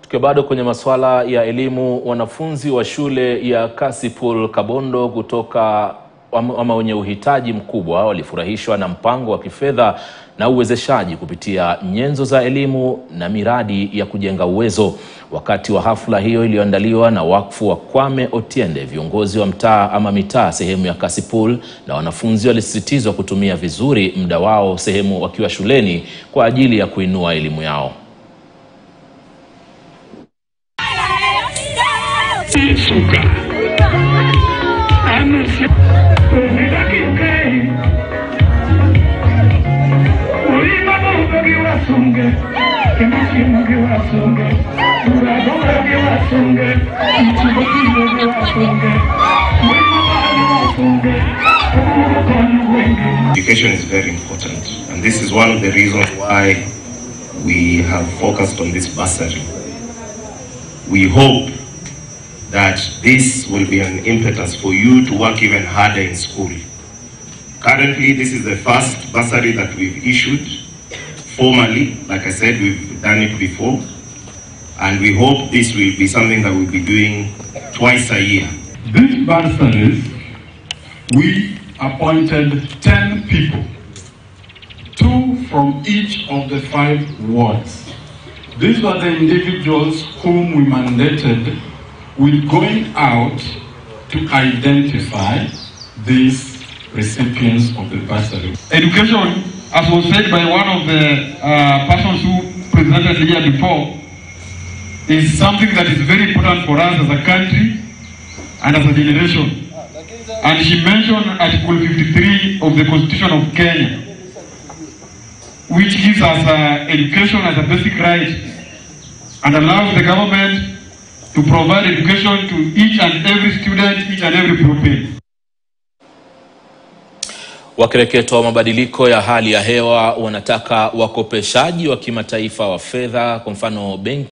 Tukiwa bado kwenye masuala ya elimu, wanafunzi wa shule ya Kasipul Kabondo kutoka ama wenye uhitaji mkubwa walifurahishwa na mpango wa kifedha na uwezeshaji kupitia nyenzo za elimu na miradi ya kujenga uwezo. Wakati wa hafla hiyo iliyoandaliwa na wakfu wa Kwame Otiende, viongozi wa mtaa ama mitaa sehemu ya Kasipul na wanafunzi walisisitizwa kutumia vizuri muda wao sehemu wakiwa shuleni kwa ajili ya kuinua elimu yao. Education is very important, and this is one of the reasons why we have focused on this bursary. We hope that this will be an impetus for you to work even harder in school. Currently, this is the first bursary that we've issued formally. Like I said, we've done it before, and we hope this will be something that we'll be doing twice a year. These bursaries, we appointed 10 people, two from each of the five wards. These were the individuals whom we mandated with going out to identify these recipients of the bursary. Education, as was said by one of the uh, persons who presented here before, is something that is very important for us as a country and as a generation. And she mentioned Article 53 of the Constitution of Kenya, which gives us uh, education as a basic right and allows the government to provide education to each and every student, each and every pupil. Wakereketo wa mabadiliko ya hali ya hewa wanataka wakopeshaji wa kimataifa wa fedha, kwa mfano benki